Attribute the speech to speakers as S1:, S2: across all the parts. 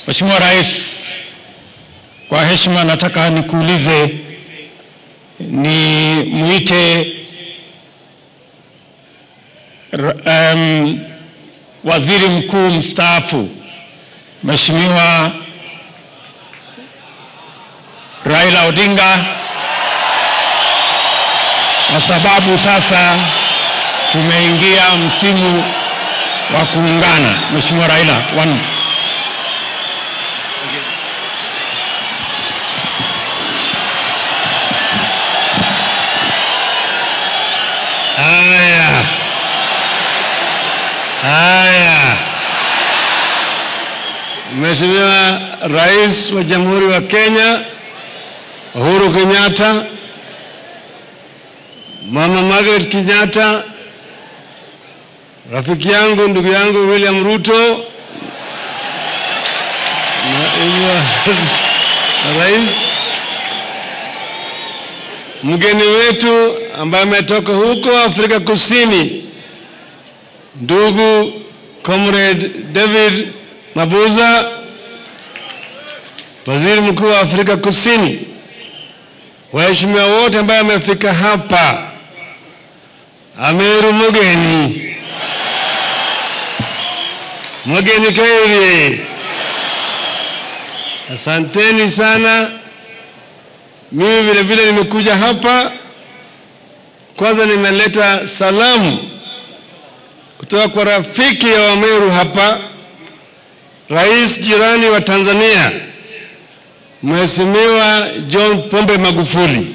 S1: Mheshimiwa Rais, kwa heshima nataka nikuulize, ni mwite um, waziri mkuu mstaafu Mheshimiwa Raila Odinga kwa sababu sasa tumeingia msimu wa kuungana. Mheshimiwa Raila, one.
S2: Haya, haya. Mheshimiwa Rais wa Jamhuri wa Kenya Uhuru Kenyatta, Mama Margaret Kenyatta, rafiki yangu ndugu yangu William Ruto, naibu wa rais, mgeni wetu ambaye ametoka huko Afrika Kusini, ndugu Comrade David Mabuza, waziri mkuu wa Afrika Kusini, waheshimiwa wote ambaye amefika hapa, Ameru mugeni mugeni kairi, asanteni sana. Mimi vile vile nimekuja hapa, kwanza nimeleta salamu kutoka kwa rafiki ya Wameru hapa, rais jirani wa Tanzania Mheshimiwa John Pombe Magufuli.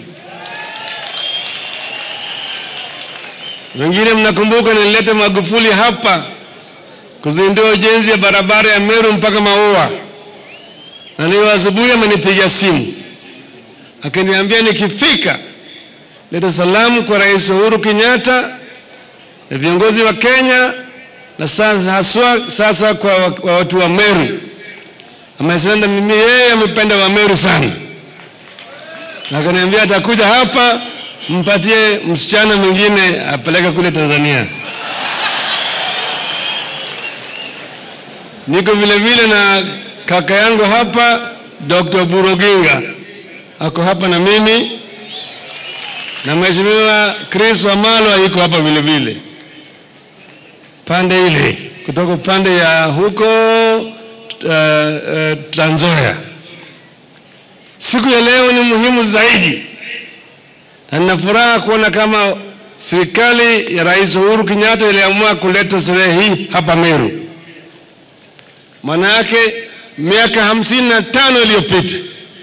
S2: Wengine mnakumbuka nilileta Magufuli hapa kuzindua ujenzi ya barabara ya Meru mpaka Maua, na leo asubuhi amenipiga simu akiniambia nikifika leta salamu kwa Rais Uhuru Kenyatta na viongozi wa Kenya na sasa haswa sasa kwa wa- wa watu wa Meru. Amesema mimi yeye amependa wa Meru sana, na akaniambia atakuja hapa mpatie msichana mwingine apeleke kule Tanzania. Niko vile vile na kaka yangu hapa Dr. Buroginga ako hapa na mimi na Mheshimiwa Chris Wamalwa yuko hapa vile vile pande ile kutoka pande ya huko uh, uh, Trans Nzoia. Siku ya leo ni muhimu zaidi, na nina furaha kuona kama serikali ya Rais Uhuru Kenyatta iliamua kuleta sherehe hii hapa Meru. Maana yake miaka hamsini na tano iliyopita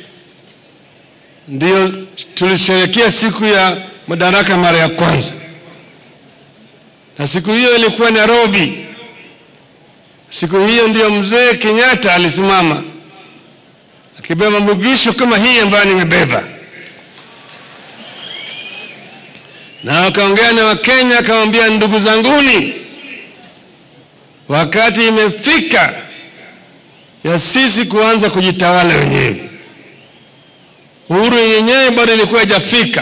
S2: ndio tulisherehekea siku ya madaraka mara ya kwanza, na siku hiyo ilikuwa Nairobi. Siku hiyo ndio mzee Kenyatta alisimama akibeba mugisho kama hii ambayo nimebeba, na akaongea na Wakenya akamwambia, ndugu zanguni, wakati imefika ya sisi kuanza kujitawala wenyewe. Uhuru yenyewe bado ilikuwa haijafika,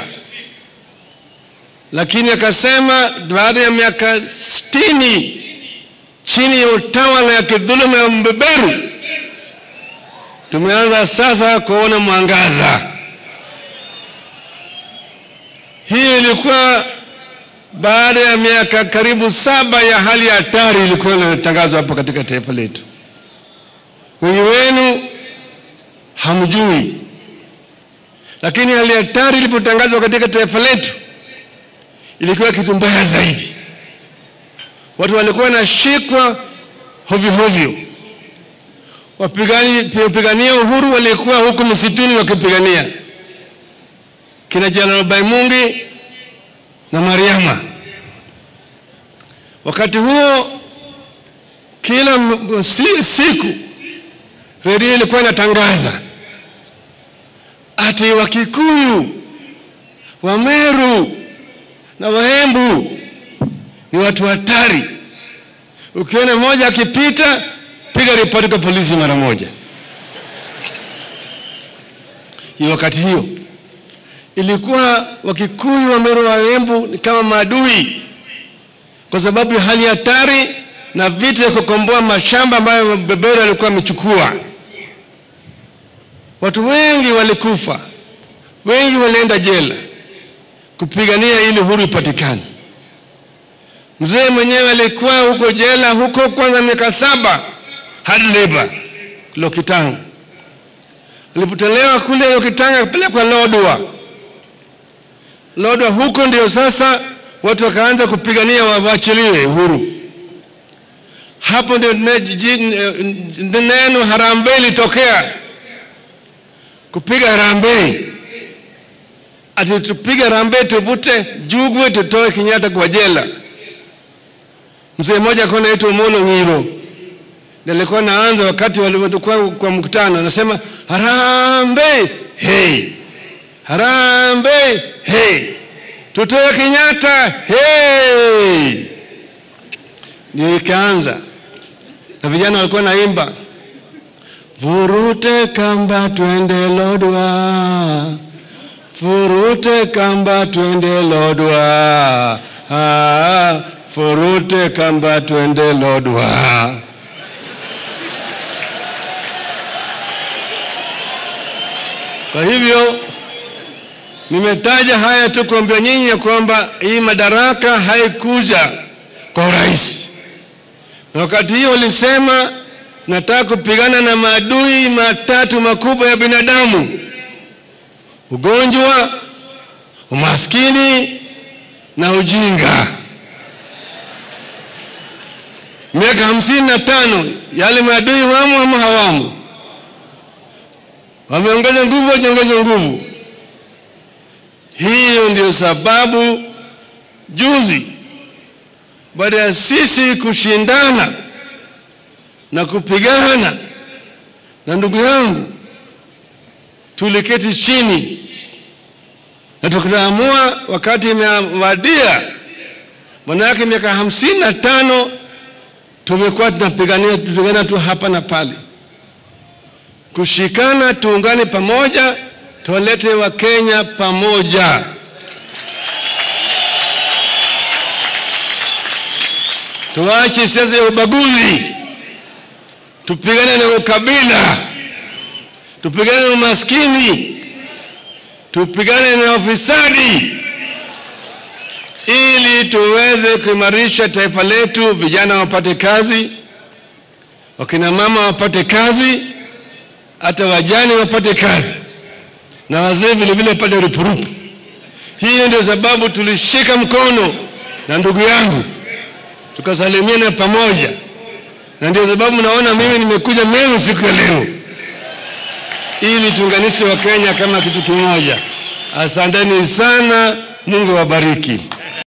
S2: lakini akasema baada ya miaka sitini chini ya utawala ya kidhuluma ya mbeberu, tumeanza sasa kuona mwangaza. Hii ilikuwa baada ya miaka karibu saba ya hali ya hatari ilikuwa inatangazwa hapa katika taifa letu. Wengi wenu hamjui, lakini hali ya hatari ilipotangazwa katika taifa letu ilikuwa kitu mbaya zaidi. Watu walikuwa wanashikwa hovyo hovyo, wapigani wapigania uhuru walikuwa huku msituni wakipigania kina Jenerali Baimungi na Mariama. Wakati huo kila m- si, siku redio ilikuwa inatangaza ati Wakikuyu, Wameru na Waembu ni watu hatari. Ukiona mmoja akipita, piga ripoti kwa polisi mara moja. Hiyo wakati hiyo ilikuwa Wakikuyu, Wameru, Waembu ni kama maadui, kwa sababu ya hali hatari na vita ya kukomboa mashamba ambayo beberu alikuwa amechukua. watu wengi walikufa, wengi walienda jela kupigania ili uhuru ipatikane. Mzee mwenyewe alikuwa huko jela huko kwanza miaka saba hard labor Lokitanga. Alipotolewa kule Lokitanga akapelekwa Lodwa. Lodwa huko ndio sasa watu wakaanza kupigania wawachiliwe uhuru. Hapo ndio ne- ji- ne- neno harambee ilitokea, kupiga harambee, ati tupige harambee, tuvute Jugwe, tutoe Kenyatta kwa jela. Mzee mmoja alikuwa anaitwa Omolo Nyiro ndiye alikuwa anaanza wakati walivyokuwa kwa mkutano, anasema harambee, hey, harambee, hey, tutoe Kenyatta, hey. Ndio ikaanza na vijana walikuwa naimba vurute kamba twende Lodwa, furute kamba twende Lodwa, ah, furute kamba twende Lodwa. Kwa hivyo nimetaja haya tu kuambia nyinyi ya kwamba hii madaraka haikuja kwa urahisi, na wakati hiyo walisema nataka kupigana na maadui matatu makubwa ya binadamu: ugonjwa, umaskini na ujinga. Miaka hamsini na tano yale maadui wamo ama hawamo? Wameongeza nguvu, wajiongeze nguvu. Hiyo ndio sababu juzi, baada ya sisi kushindana na kupigana na ndugu yangu, tuliketi chini na tukaamua wakati imewadia, manake miaka hamsini na tano tumekuwa tunapigania tupigana tu hapa na pale, kushikana, tuungane pamoja, tuwalete Wakenya pamoja. Tuache siasa ya ubaguzi, tupigane na ukabila, tupigane na umaskini, tupigane na ufisadi ili tuweze kuimarisha taifa letu, vijana wapate kazi, wakina mama wapate kazi, hata wajane wapate kazi, na wazee vile vile wapate rupurupu. Hiyo ndio sababu tulishika mkono na ndugu yangu tukasalimiana pamoja, na ndio sababu naona mimi nimekuja Meru siku ya leo ili tuunganishe Wakenya kama kitu kimoja. Asanteni sana, Mungu awabariki.